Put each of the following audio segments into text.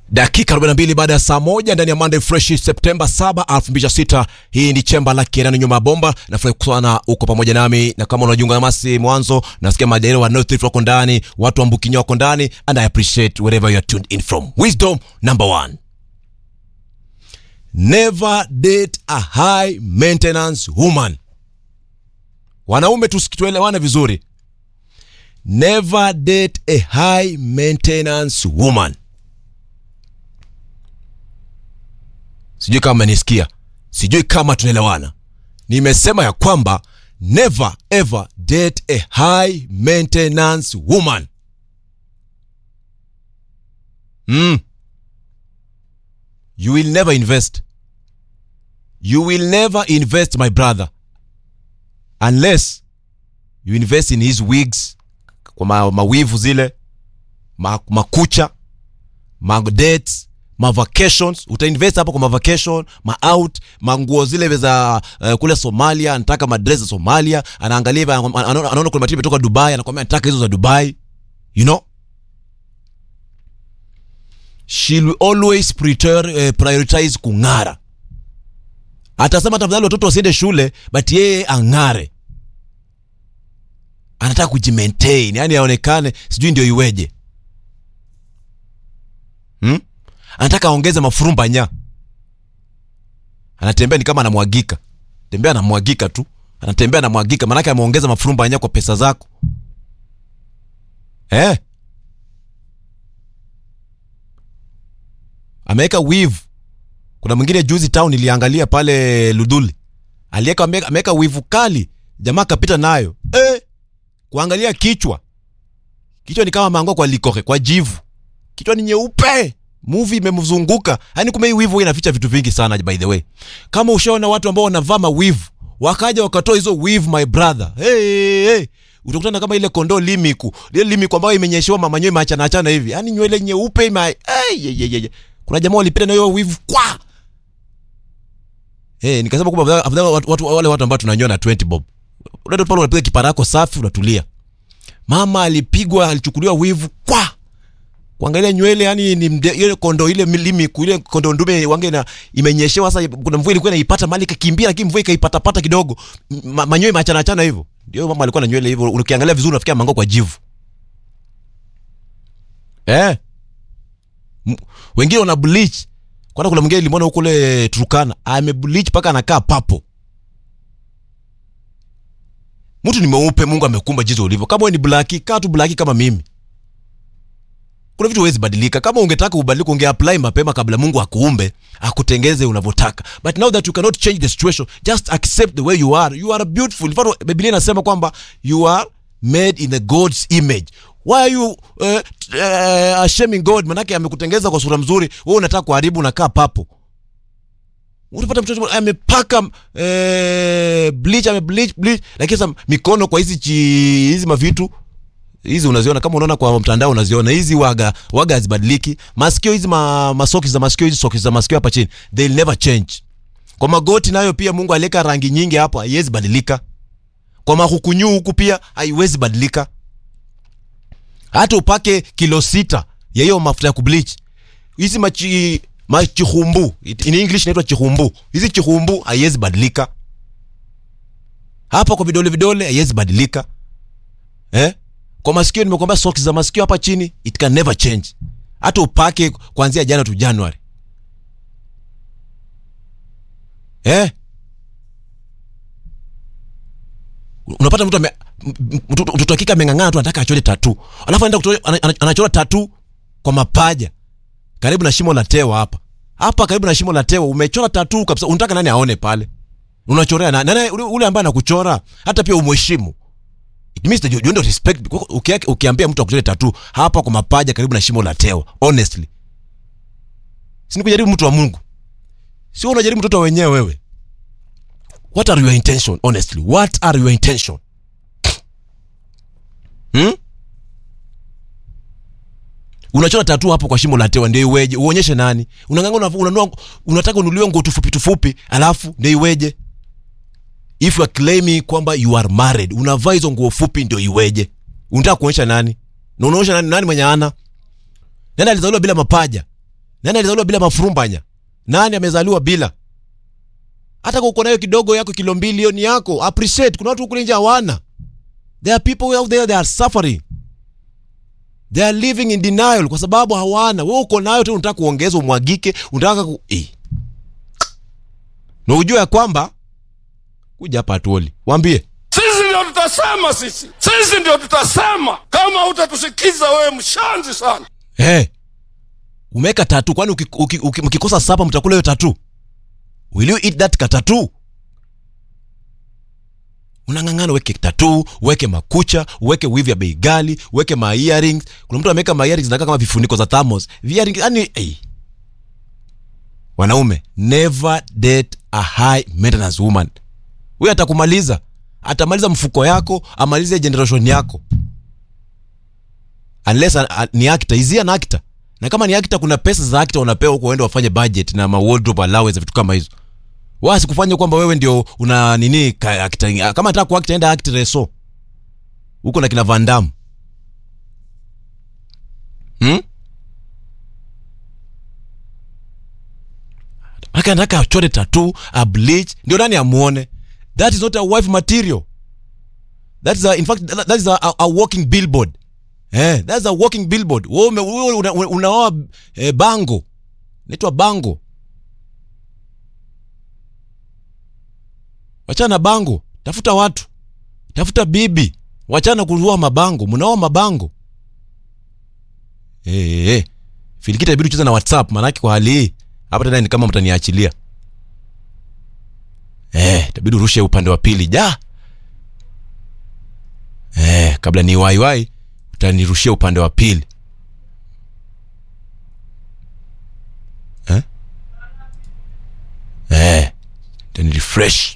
dakika 42 baada ya saa moja ndani ya Monday Fresh Septemba 7 2026. Hii ni chemba la Kirani nyuma ya bomba. Nafurahi sana uko pamoja nami, na kama unajiunga nasi mwanzo, nasikia majairi wa North Rift wako ndani, watu wa Mbukinya wako ndani, and I appreciate wherever you are tuned in from. Wisdom number one, never date a high maintenance woman. Wanaume tuelewane vizuri, never date a high maintenance woman. Sijui kama menisikia, sijui kama tunaelewana. Nimesema ya kwamba never ever date a high maintenance woman. Mm. You will never invest. You will never invest my brother unless you invest in his wigs, kwa ma, mawivu zile ma, makucha madates ma vacations utainvest hapo kwa ma vacation ma out manguo zile za uh, kule Somalia, anataka madress za Somalia, anaangalia hivi, anaona anaona kuna material kutoka Dubai, anakwambia nataka hizo za Dubai, you know she will always prior, uh, prioritize kung'ara. Atasema tafadhali watoto wasiende shule, but yeye ang'are, anataka kujimaintain, yani aonekane, sijui ndio iweje hmm? anataka aongeze mafurumba nya, anatembea ni kama anamwagika, tembea anamwagika tu, anatembea anamwagika, maanake ameongeza mafurumba nya kwa pesa zako eh? Ameweka wivu. Kuna mwingine juzi town iliangalia pale Luduli, aliweka ameweka wivu kali, jamaa kapita nayo eh, kuangalia kichwa, kichwa ni kama mango kwa likoke kwa jivu, kichwa ni nyeupe movie imemzunguka yani, kumbe hii wivu inaficha vitu vingi sana. By the way, kama ushaona watu ambao wanavaa mawivu wakaja wakatoa hizo wivu, my brother, hey, hey, utakutana kama ile kondoo limiku, ile limiku ambayo imenyeshewa manyoya maachana achana hivi, yani nywele nyeupe ima hey, hey, hey, hey. Kuna jamaa walipita na hiyo wivu kwa hey, nikasema kwamba afadhali watu, watu, wale watu ambao tunanyoa na 20 bob, unaenda pale unapiga kiparako safi, unatulia. Mama alipigwa alichukuliwa wivu kwa kuangalia nywele yani ni mde, ile kondo ile milimi ile kondo ndume wange na imenyeshewa sasa. Kuna mvua ilikuwa inaipata mali kakimbia, lakini mvua ikaipata pata kidogo, ma, manyoya machana achana hivyo. Ndio mama alikuwa na nywele hivyo, ukiangalia vizuri unafikia mango kwa jivu eh. M wengine wana bleach, kwana kuna mwingine limeona huko kule Turkana ame bleach paka anakaa papo. Mtu ni mweupe, Mungu amekumba jinsi ulivyo. Kama wewe ni black, kaa tu black kama mimi kuna vitu huwezi badilika. Kama ungetaka ubadilike, unge apply mapema kabla Mungu akuumbe akutengeze unavyotaka, but now that you cannot change the situation, just accept the way you are. You are beautiful. In fact, Biblia inasema kwamba you are made in the God's image. Why are you uh, uh, shaming God? Manake amekutengeza kwa sura mzuri, wewe unataka kuharibu, unakaa papo. Utapata mtoto amepaka eh, bleach ame bleach bleach, lakini sasa mikono kwa hizi hizi mavitu hizi unaziona kama unaona kwa mtandao unaziona hizi waga waga hazibadiliki. Masikio hizi ma, masoki za masikio hizi soki za masikio hapa chini they'll never change. Kwa magoti nayo pia Mungu aliweka rangi nyingi hapo, haiwezi badilika. Kwa mahukunyu huku pia haiwezi badilika. Hata upake kilo sita ya hiyo mafuta ya kubleach hizi machi machihumbu, in English inaitwa chihumbu. Hizi chihumbu haiwezi badilika. Hapa kwa vidole vidole haiwezi badilika eh? Kwa masikio nimekwambia socks za masikio hapa chini it can never change. Hata upake kuanzia jana tu January. Eh? Unapata mtu mtoto hakika ameng'ang'ana tu anataka achore tatu. Alafu anaenda anachora tatu kwa mapaja. Karibu na shimo la tewa hapa. Hapa karibu na shimo la tewa umechora tatu kabisa. Unataka nani aone pale? Unachorea nani? Nani ule ambaye anakuchora hata pia umheshimu. It means that you don't respect. Ukiambia mtu akuchore tatu hapa kwa mapaja karibu na shimo la tewa, honestly, si ni kujaribu mtu wa Mungu? Sio unajaribu mtoto wenyewe wewe. What are your intention honestly? What are your intention? Hmm? Unachora tatu hapo kwa shimo la tewa ndio iweje? Uonyeshe nani? Unang'ang'ana unanua unataka unuliwe nguo tufupi tufupi, alafu ndio iweje? If you are claiming kwamba you are married, unavaa hizo nguo fupi ndio iweje? Unataka kuonyesha nani? Na unaonyesha nani, nani mwenye ana? Nani alizaliwa bila mapaja? nani alizaliwa bila mafurumbanya nani amezaliwa bila hata kama uko nayo kidogo yako kilo mbili hiyo ni yako appreciate kuna watu kule nje hawana there are people out there they are suffering they are living in denial kwa sababu hawana wewe uko nayo tena unataka kuongeza umwagike unataka ku... eh. na ujue ya kwamba kuja hapa atuoli waambie sisi ndio tutasema sisi sisi ndio tutasema kama utatusikiza wewe mshanzi sana hey, umeweka tatu kwani uki- uki- uki- mkikosa sapa mtakula hiyo tatu will you eat that katatu unang'ang'ana uweke tatu uweke makucha uweke wivu ya bei gali uweke ma earrings kuna mtu ameweka ma earrings zinakaa kama vifuniko za thermos earrings yani hey. wanaume never date a high maintenance woman huyo atakumaliza atamaliza mfuko yako amalize generation yako unless a, a, ni actor izia na actor na kama ni actor kuna pesa za actor unapewa huko uende wafanye budget na ma wardrobe allowance vitu kama hizo wasi kufanya kwamba wewe ndio una nini ka, actor, kama nataka kuact enda act reso huko na kina Van Damme hmm? Aka nataka achore tattoo, a bleach, ndio nani amuone. That is not a wife material. That is a, in fact that that is a, a, a walking billboard. Eh, that's a walking billboard. Wewe ume- wewe una- una- unaoa eh, bango. Inaitwa bango. Wachana na bango, tafuta watu. Tafuta bibi. Wachana kuzua mabango, mnaoa mabango. Eh, eh, eh. Filikita ibidi ucheze na WhatsApp maanake kwa hali hii hapa tena ni kama mtaniachilia. Eh, itabidi urushe upande wa pili. Ja. Eh, kabla ni waiwai utanirushia upande wa pili. Eh? Eh, tani refresh.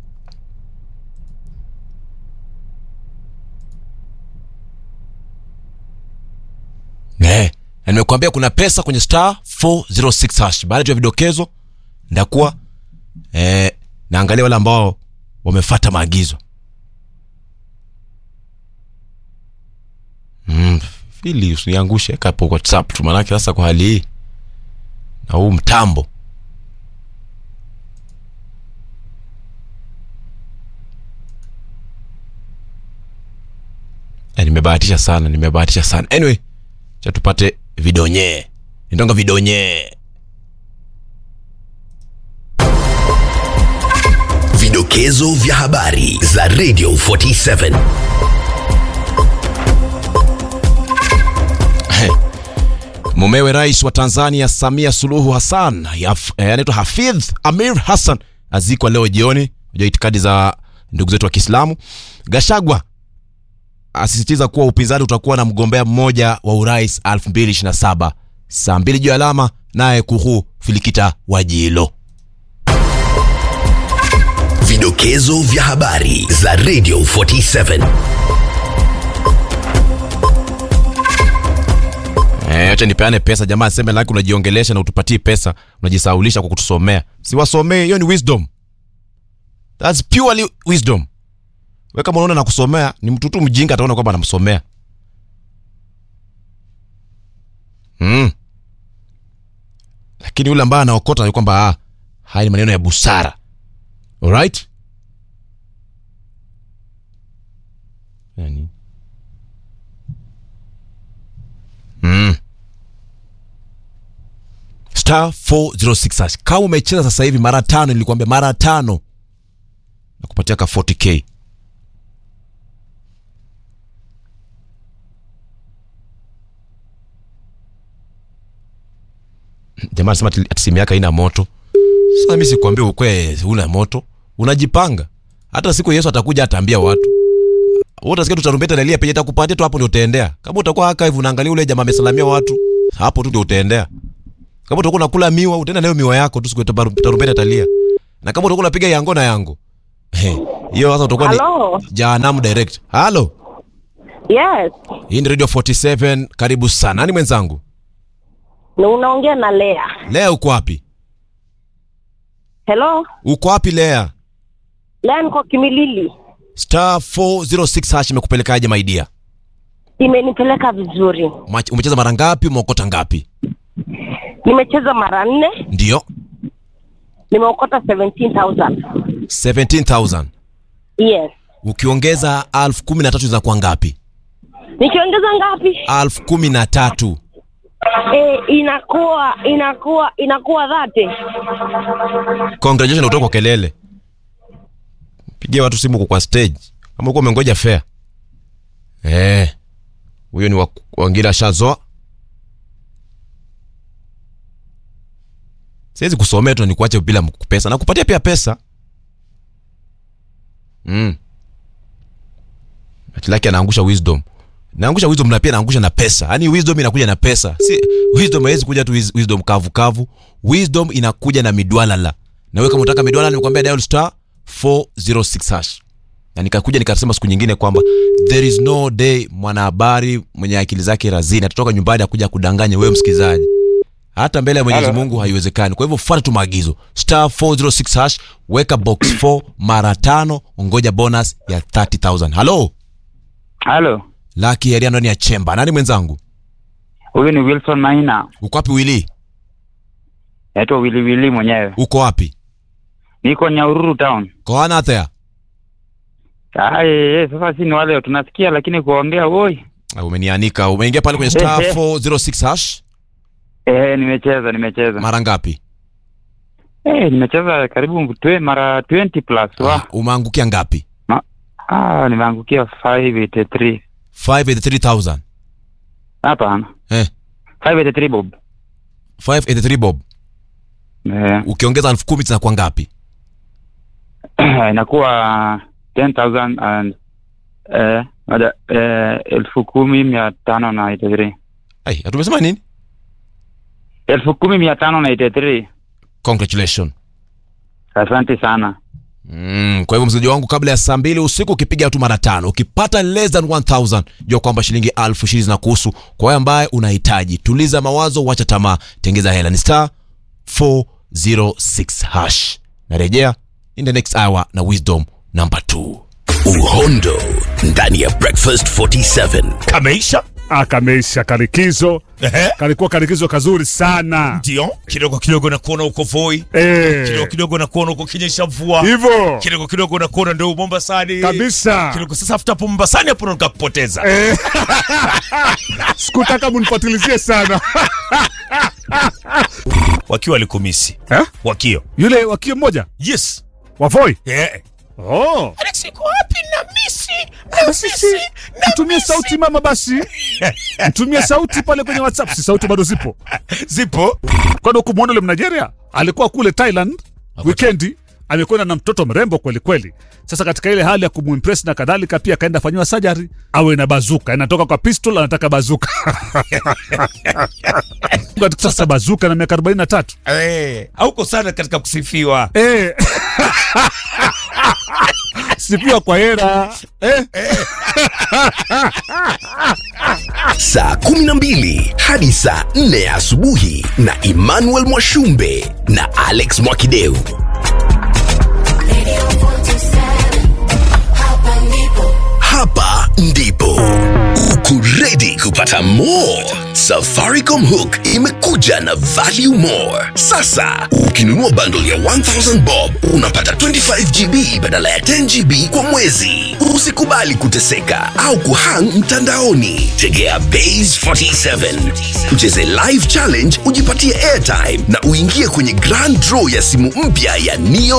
Eh, na nimekuambia kuna pesa kwenye star 406 hash. Baada tu ya vidokezo ndakuwa eh, naangalia wale ambao wamefata maagizo. Mm, fili usiniangushe kapo kwa WhatsApp tu manake sasa kwa hali hii na huu mtambo Eh, nimebahatisha sana nimebahatisha sana anyway cha tupate vidonye nitonga vidonye Vidokezo vya habari za Radio 47. mumewe rais wa tanzania samia suluhu hassan yaf- eh, anaitwa hafidh amir hassan azikwa leo jioni ja itikadi za ndugu zetu wa kiislamu gashagwa asisitiza kuwa upinzani utakuwa na mgombea mmoja wa urais 2027 saa mbili juu ya alama naye kuhu filikita wajilo Vidokezo vya habari za Radio 47. Eh, acha nipeane pesa jamaa aseme laki unajiongelesha na utupatie pesa unajisaulisha kwa kutusomea siwasomee hiyo ni wisdom That's purely wisdom we kama unaona nakusomea ni mtu tu mjinga ataona kwamba anamsomea mm. lakini yule ambaye anaokota ni kwamba ah, haya ni maneno ya busara alright yani. mm. star 406 hash. kama umecheza sasa hivi mara tano nilikwambia mara tano na kupatia ka 40k jamaa anasema ati ati simu yake haina moto sasa mi sikwambia ukwe una moto unajipanga hata siku yesu atakuja ataambia watu wewe utasikia tu tarumbeta inalia penye itakupatia tu hapo ndio utaendea kama utakuwa haka hivi unaangalia ule jamaa amesalamia watu hapo tu ndio utaendea kama utakuwa unakula miwa utaenda nayo miwa yako tu siku tabaru- tarumbeta italia na kama utakuwa unapiga yango na yango He, hiyo sasa utakuwa ni Hello. jahanamu direct halo Yes, hii ni radio 47 karibu sana nani mwenzangu ni unaongea na Lea. lea uko wapi Hello, uko wapi lea Lea niko Kimilili. star 406 hash imekupelekaje maidia Imenipeleka vizuri, umecheza mara ngapi umeokota ngapi nimecheza mara nne ndio nimeokota 17000 17000 yes ukiongeza elfu kumi na tatu zinakuwa ngapi nikiongeza ngapi elfu kumi na tatu e, inakuwa inakuwa inakuwa dhate congratulations kutoka kwa kelele pigia watu simu uko kwa stage ama uko umengoja fare eh huyo ni wa- wangila shazoa siwezi kusomea tu na nikuache bila pesa na kupatia pia pesa mm. atilaki anaangusha wisdom naangusha wisdom na pia naangusha na pesa yaani wisdom inakuja na pesa si wisdom haiwezi kuja tu wis- wisdom kavu kavu wisdom inakuja na midwalala na wewe kama unataka midwalala nikwambia dial star 406 hash na nikakuja nikasema siku nyingine kwamba there is no day mwanahabari mwenye akili zake razini atatoka nyumbani akuja kudanganya wewe msikilizaji hata mbele ya mwenyezi Hello. mungu haiwezekani kwa hivyo fuata tu maagizo star 406 hash weka box 4 mara tano ongoja bonus ya 30000 halo halo laki area ndani ya chemba nani mwenzangu huyu ni wilson maina uko wapi wili naitwa wiliwili mwenyewe uko wapi niko nyaururu town koanathea Ai, sasa si ni wale tunasikia lakini kuongea woi umenianika umeingia pale kwenye star 406 hash eh, nimecheza nimecheza mara ngapi eh, nimecheza karibu mtwe mara 20 plus wa Ah, umeangukia ngapi ah, nimeangukia 583 583000 hapana eh 583 bob 583 bob eh, ukiongeza elfu kumi zinakuwa ngapi inakuwa 10000 and eh, moja, eh, elfu kumi mia tano na 83 Ai, tumesema nini elfu kumi mia tano na 83 congratulation asante sana Mm, kwa hivyo msikilizaji wangu kabla ya saa mbili usiku ukipiga tu mara tano ukipata less than 1000 jua kwamba shilingi elfu ishirini zinakuhusu kwa wewe ambaye unahitaji tuliza mawazo wacha tamaa tengeza hela ni star 406 hash narejea in the next hour na wisdom number 2 uhondo ndani ya breakfast 47 kameisha akameisha karikizo Ehe. kalikuwa karikizo kazuri sana ndio kidogo kidogo nakuona uko voi kidogo Eh, kidogo nakuona uko kinyesha mvua hivyo kidogo kidogo nakuona ndio mombasani kabisa kidogo sasa afuta hapo mombasani hapo ndo nikakupoteza Eh. sikutaka munifatilizie sana wakiwa walikumisi eh? wakio yule wakio mmoja yes wavoi yeah. oh. Alex iko wapi na misi Basi mtumie sauti mama basi mtumie sauti pale kwenye whatsapp si sauti bado zipo zipo kwani ukumwona ule mnigeria alikuwa kule thailand wikendi amekwenda na mtoto mrembo kweli kweli sasa katika ile hali ya kumwimpress na kadhalika pia akaenda fanyiwa sajari awe na bazuka inatoka kwa pistol anataka bazuka sasa bazuka na miaka 43 eh, hauko sana katika kusifiwa eh. sipiwa kwa hera eh. saa 12 hadi saa 4 asubuhi na emmanuel mwashumbe na alex mwakideu hapa ndipo uko ready kupata more safaricom hook imekuja na value more sasa ukinunua bundle ya 1000 bob unapata 25 gb badala ya 10 gb kwa mwezi usikubali kuteseka au kuhang mtandaoni tegea base 47 ucheze live challenge ujipatie airtime na uingie kwenye grand draw ya simu mpya ya neo